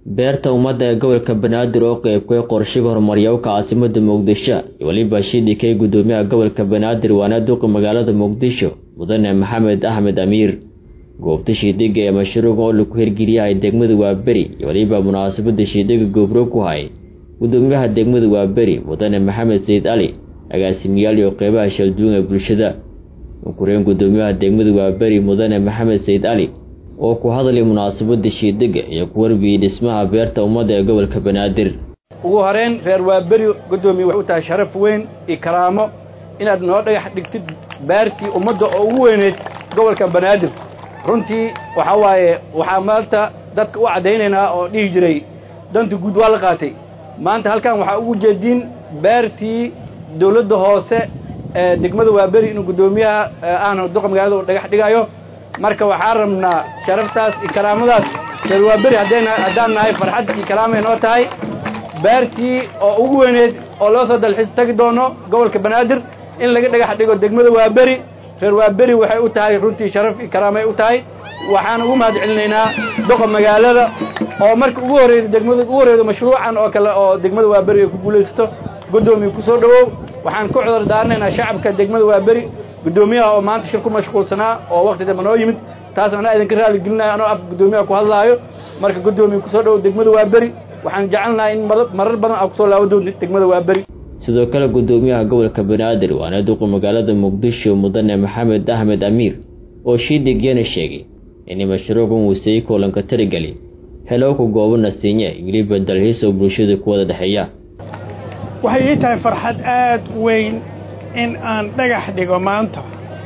beerta ummadda ee gobolka banaadir oo qeybkay qorshiga horumaryawka caasimada muqdisho iyo weliba shidikay gudoomiyaha gobolka banaadir waana duqa magaalada muqdisho mudane maxamed axmed amiir goobta shiidiga ee mashruuca oo lagu hirgeliyahay degmada waaberi iyo weliba munaasabada shiidiga goobro ku hay gudoomiyaha degmada waaberi mudane maxamed sayid cali agaasimiyaal iyo qeybaha shalduun ee bulshada ukureen gudoomiyaha degmada waaberi mudane maxamed sayid cali oo ku hadlay munaasabada shiidiga iyo ku warbiyey dhismaha beerta ummadda ee gobolka banaadir ugu horeyn reer waaberi guddoomiye waxay u tahay sharaf weyn iyo karaamo inaad noo dhagax dhigtid beertii ummadda oo ugu weyneyd gobolka banaadir runtii waxaa waaye waxaa maanta dadka u caddaynaynaa oo dhihi jiray danta guud waa la qaatay maanta halkan waxaa ugu jeediin beertii dawladda hoose ee degmada waaberi inuu guddoomiyaha ahna duqa magaalada uu dhagax dhigayo marka waxaan rabnaa sharaftaas iyo karaamadaas reer waaberi haddayna haddaan nahay farxad iyo karaamay noo tahay beertii oo ugu weyneyd oo loo soo dalxiis tagi doono gobolka banaadir in laga dhagax dhigo degmada waaberi reer waaberi waxay u tahay runtii sharaf iyo karaamay u tahay waxaan ugu mahad celinaynaa doqa magaalada oo marka ugu horreyda degmada ugu horreyda mashruucan oo kale oo degmada waaberi ay ku guulaysato guddoomiye ku soo dhowow waxaan ku cudar daaranaynaa shacabka degmada waaberi guddoomiyaha oo maanta shir ku mashquulsanaa oo wakti dambe noo yimid taas anaa idinka raali gelinaya anoo afka guddoomiyaha ku hadlaayo marka guddoomiye kusoo dhowow degmada waaberi waxaan jecelnahay in marar badan aa kusoo laaban doonti degmada waaberi sidoo kale guddoomiyaha gobolka banaadir waana duqa magaalada muqdisho mudane maxamed axmed amiir oo shiidigyana sheegay in mashruucan uu sii koolanka tirigali helowka goobo nasiinye weliba dalxiis oo bulshada ku wada dhexeeya waxay ii tahay farxad aad weyn in aan dhagax dhigo maanta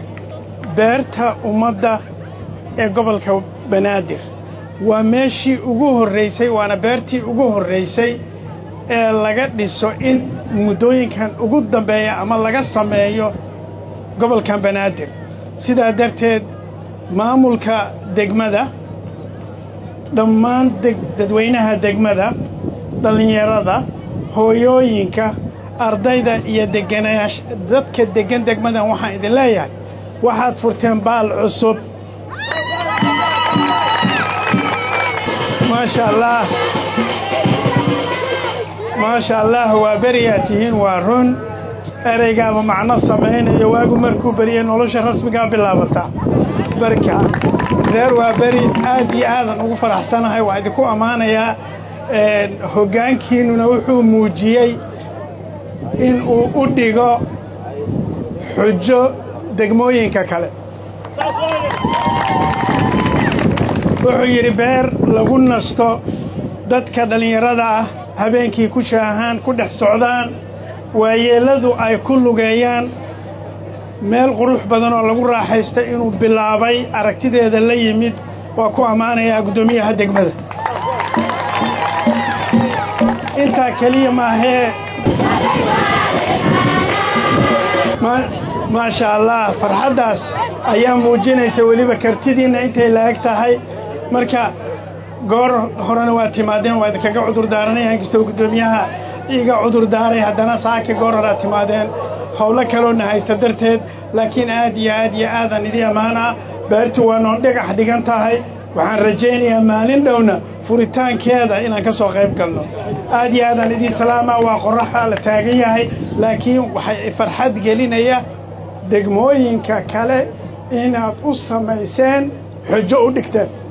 beerta ummadda ee gobolka banaadir waa meeshii ugu horraysay waana beertii ugu horraysay ee laga dhiso in muddooyinkan ugu dambeeya ama laga sameeyo gobolkan banaadir sidaa darteed maamulka degmada dhammaan dadweynaha degmada dhallinyarada hooyooyinka ardayda iyo deganaash dadka deggan degmadan waxaan idin leeyahay waxaad furteen baal cusub maasha allaah maasha allaah waa beriyaa tihiin waa run ereygaaba macno samaynayo waagu markuu beriyey nolosha rasmigaa bilaabataa barka reer waa beri aad iyo aadan ugu faraxsanahay waa idinku ammaanayaa hoggaankiinnuna wuxuu muujiyey in uu u dhigo xujo degmooyinka kale wuxuu yidhi beer lagu nasto dadka dhallinyarada ah habeenkii ku shaahaan ku dhex socdaan waayeelladu ay ku lugeeyaan meel qurux badan oo lagu raaxaysta inuu bilaabay aragtideeda la yimid waa ku ammaanayaa guddoomiyaha degmada intaa keliya maahee maasha allah farxaddaas ayaa muujinaysa weliba kartidiinna intay la-eg tahay marka goor horena waa timaadeen waa idinkaga cudur daaranay inkastoo guddoomiyaha iga cudur daaray haddana saaka goor horaa timaadeen howlo kaloona haysta darteed laakiin aad iyo aad iyo aadan idii ammaanaa beertu waa noo dhagax dhigan tahay waxaan rajaynayaa maalin dhowna furitaankeeda inaan ka soo qayb galno aad iyo aadaan idii salaama waa qoraxa la taagan yahay laakiin waxay farxad gelinaya degmooyinka kale inaad u samayseen xujo u dhigteen